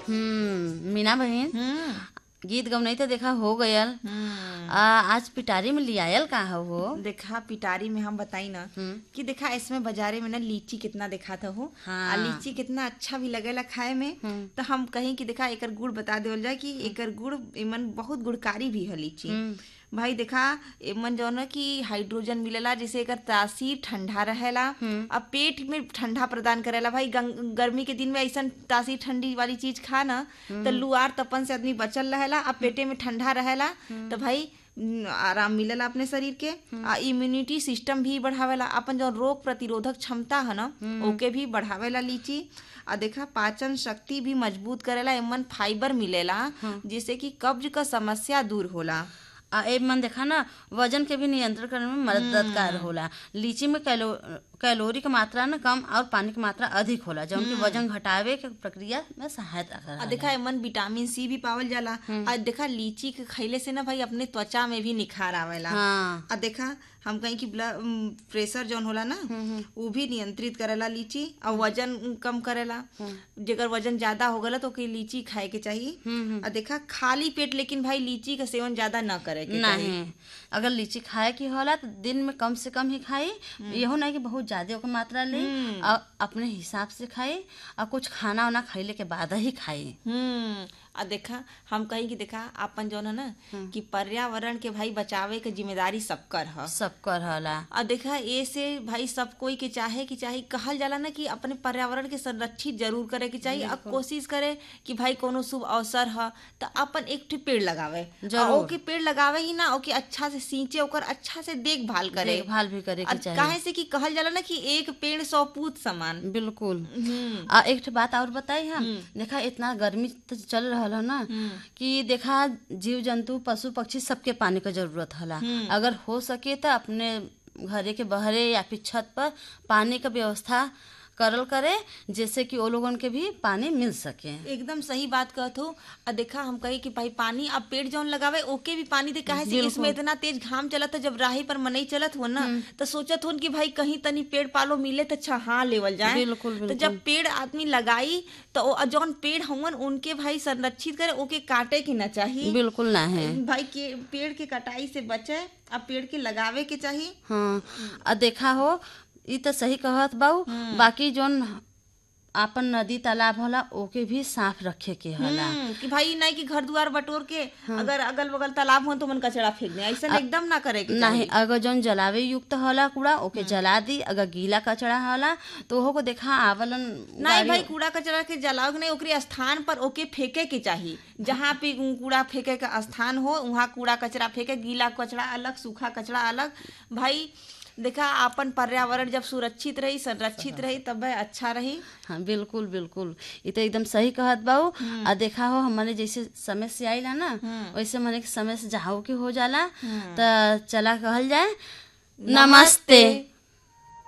हम्म मीना बहन हम्म गीत गवनई तो देखा हो गयल हम्म आ, आज पिटारी में लियायल का हो देखा पिटारी में हम बताई ना हम्म। कि देखा इसमें बाजारे में ना लीची कितना देखा था हो हाँ। आ लीची कितना अच्छा भी लगेला खाए में हम्म। तो हम कहीं कि देखा एकर गुड़ बता देवल जाए कि एकर गुड़ इमन बहुत गुणकारी भी है लीची हम्म। भाई देखा एमन जो ना कि हाइड्रोजन मिलेला जिसे एकर तासीर ठंडा रहेला अब पेट में ठंडा प्रदान करेला भाई गं- गर्मी के दिन में ऐसा तासीर ठंडी वाली चीज खा ना तो लुआर तपन से आदमी बचल रहेला अब पेटे में ठंडा रहेला तो भाई न, आराम मिलेला अपने शरीर के आ इम्यूनिटी सिस्टम भी बढ़ावेला अपन जो रोग प्रतिरोधक क्षमता है ना ओके भी बढ़ावेला लीची आ देखा पाचन शक्ति भी मजबूत करेला एमन फाइबर मिलेला जिससे कि कब्ज का समस्या दूर होला आ ए मन देखा ना वजन के भी नियंत्रण करने में मददगार होला लीची में कैलो कैलोरी की मात्रा ना कम और पानी की मात्रा अधिक होला जौन की वजन घटावे के प्रक्रिया में सहायता आ करेला देखा एमन विटामिन सी भी पावल जाला आ देखा लीची के खइले से ना भाई अपने त्वचा में भी निखार आवेला हाँ आ देखा हम कहीं कि ब्लड प्रेशर जौन होला ना वो भी नियंत्रित करेला लीची और वजन कम करेला जेकर वजन ज्यादा हो गला तो ओके लीची खाए के चाहिए आ देखा खाली पेट लेकिन भाई लीची का सेवन ज्यादा न करे के चाहिए नहीं अगर लीची खाए की होला तो दिन में कम से कम ही खाई यहो नहीं कि बहुत ज्यादा ओकर मात्रा ले और अपने हिसाब से खाई और कुछ खाना वाना खैले के बाद ही खाई हम्म आ देखा हम कहीं कि देखा अपन जौन है ना कि पर्यावरण के भाई बचावे के जिम्मेदारी सबकर है सब कर होला और देखा ये से भाई सब कोई के चाहे कि चाहे कहल जाला ना कि अपने पर्यावरण के संरक्षित जरूर करे के चाहिए और कोशिश करे कि भाई कोनो शुभ अवसर ह तो अपन एक ठे पेड़ लगावे जरूर। और ओके पेड़ लगावे ही ना ओके अच्छा से सींचे ओकर अच्छा से देखभाल करे देखभाल भी करे के और चाहिए काहे से कि कहल जाला ना कि एक पेड़ सौ पूत समान बिल्कुल हम्म आ एक ठे बात और बताई हम देखा इतना गर्मी तो चल रहा है ना कि देखा जीव जंतु पशु पक्षी सबके पानी का जरूरत होला अगर हो सके तो अपने घरे के बहरे या फिर छत पर पानी का व्यवस्था करल करे जैसे कि वो लोगन के भी पानी मिल सके एकदम सही बात कहत हो और देखा हम कही कि भाई पानी अब पेड़ जौन लगावे ओके भी पानी दे काहे से इसमें इतना तेज घाम चलत है जब राही पर मनई चलत हो ना तो सोचत हो कि भाई कहीं तनी पेड़ पालो मिले तो छहा लेवल जाए बिल्कुल, तो जब पेड़ आदमी लगाई तो ओ- जौन पेड़ हवन उनके भाई संरक्षित करे ओके काटे के ना चाहिए बिल्कुल ना है भाई के पेड़ के कटाई से बचे अब पेड़ के लगावे के चाहिए हाँ आ देखा हो ई तो सही कहत बाऊ बाकी जोन आपन नदी तालाब होला ओके भी साफ रखे के होला हम्म, कि भाई नहीं कि घर दुआर बटोर के अगर अगल बगल तालाब हो तो मन कचरा फेंक दे ऐसा एकदम ना करे के नहीं अगर जौन जलावे युक्त होला कूड़ा ओके जला दी अगर गीला कचरा होला तो ओहो को देखा आवलन नहीं भाई कूड़ा कचरा के जलाओ नहीं ओकरे स्थान पर ओके फेंके के चाहिए जहाँ पे कूड़ा फेंके का स्थान हो वहाँ कूड़ा कचरा फेंके गीला कचरा अलग सूखा कचरा अलग भाई देखा अपन पर्यावरण जब सुरक्षित रही संरक्षित रही तब वह अच्छा रही हाँ बिल्कुल बिल्कुल ये तो एकदम सही कहत बाऊ आ देखा हो हमारे जैसे समय से आइला ना वैसे मने के समय से जाओ के हो जाला तो चला कहल जाए नमस्ते